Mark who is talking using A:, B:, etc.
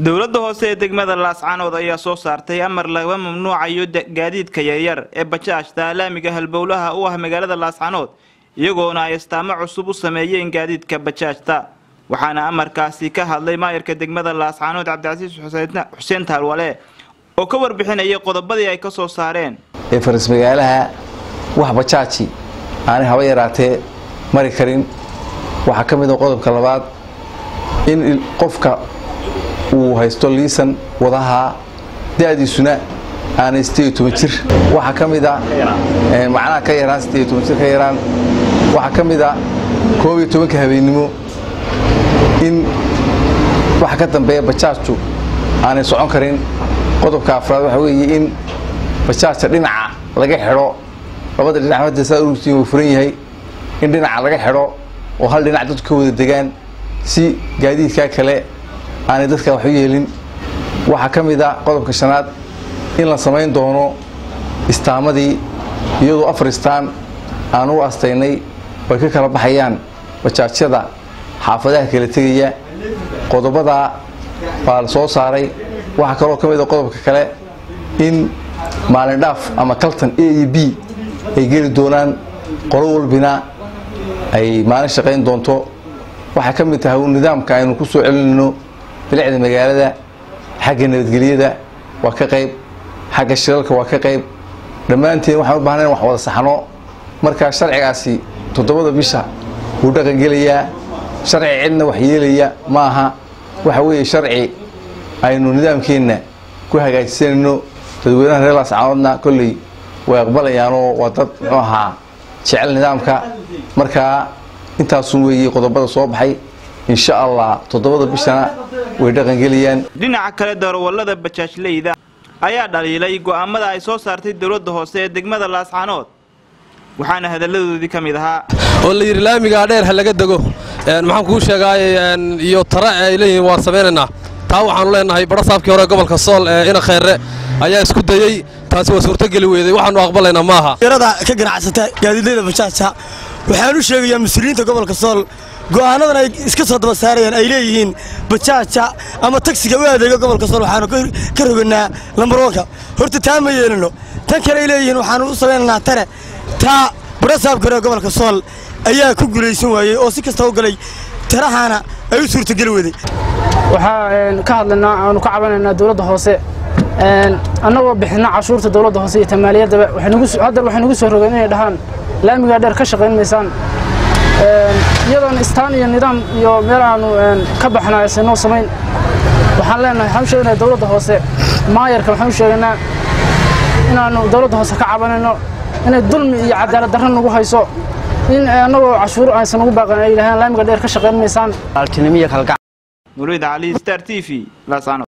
A: dowladda hoose ee degmada laascaanood ayaa soo saartay amar laga mamnuucayo gaadiidka yaryar ee bajaajta laamiga halbowlaha u ah magaalada laascaanood iyagoona ay astaamo cusub u sameeyeen gaadiidka bajaajta waxaana amarkaasi ka hadlay maayarka degmada laascaanood cabdicasiis xuseen taalwale oo ka warbixinayay qodobadii ay ka soo saareen
B: ee faras magaalaha wax bajaaji aanay haba yaraatee mari karin waxaa ka mid a qodobka labaad in qofka uu haysto liisan wadaha da-diisuna aanay jir waxaa ka mid a macnaha ka yaraan jir ka yaraan waxaa ka mid a koob iyo tobanka habeennimo in waxa ka dambeeya bajaajtu aanay socon karin qodobka afraad waxaa weeye in bajaajta dhinaca laga xidho labada dhinac hadda saa urugtiin uu furan yahay in dhinaca laga xidho oo hal dhinac dadku ka wada degaan si gaadiidkaa kale aanay dadka wax u yeelin waxaa ka mid a qodobka shanaad in la samayn doono istaamadii iyadoo afar istaan aan u astaynay ay ka kala baxayaan bajaajyada xaafadaha kala tegaya qodobadaa baa la soo saaray waxaa kaloo ka mid a qodobka kale in maalin dhaaf ama kaltan a e b ay geli doonaan qolo walbina ay maalin shaqayn doonto waxay ka mid tahay nidaamka aynu ku soo celinayno bilicda magaalada xagga nabadgelyada waa ka qayb xagga shilalka waa ka qayb dhammaanteen waxaan u baahnayn wax wada saxno markaa sharcigaasi toddobada bisha wuu dhaqangelayaa sharci cidna wax yeelaya ma aha waxa weeye sharci aynu nidaamkeenna ku hagaajisanayno dadweynaha reer laascaanoodna kolley way aqbalayaanoo waa dad muxuu ahaa jecel nidaamka markaa intaasun weeye qodobada soo baxay insha allah toddobada bishana way dhaqangelayaan
A: dhinaca kale darawallada bajaajleyda ayaa dhaliilay go'aamada ay soo saartay dowladda hoose ee degmada laascaanood waxaana hadalladoodii ka mid ahaa
C: oo la yidhi laamigaa dheer ha laga dego maxaan kuu sheegaay iyo tare ay leeyihiin waan samaynaynaa taa waxaanu leenahay badhasaabkii hore gobolka sool ee ina kheerre ayaa isku dayey taasi waa suurtogeli weyday waxaanu aqbalaynaa maaha
D: yarada ka ganacsata gaadiidleyda bajaajta waxaan u sheegayaa mas-uuliyiinta gobolka sool go'aanadan ay iska soo daba saarayaan ay leeyihiin bajaaja ama tagsiga u adeega gobolka sool waxaanu ka roganaa lambarwanka horta taa ma yeelino tan kale ay leeyihiin waxaanu u samaynaynaa tare taa badhasaabka hore gobolka sool ayaa ku guulaysan waayey oo si kasta u galay tarahaana ay u suurtogeli weday
E: waxaa ka hadlaynaa aanu ka cabanaynaa dowladda hoose annagoo bixina cashuurta dowladda hoose iyo tamaaliyadaba haddar waxay nagu soo rogeen inay dhahaan laamigaa dheer ka shaqayn maysaan iyadoona istaan iyo nidaam iyo meel aanu ka baxna aysan noo samayn waxaan leenahay waxaan u sheegaynaa dowladda hoose maayarka waxaan u sheegaynaa inaannu dowladda hoose ka cabanayno inay dulmi iyo cadaalad darro nagu hayso in annagoo cashuur aysan ugu baaqan ay yidhahdaan laamiga dheer ka shaqayn maysaan
A: nurid cali star t v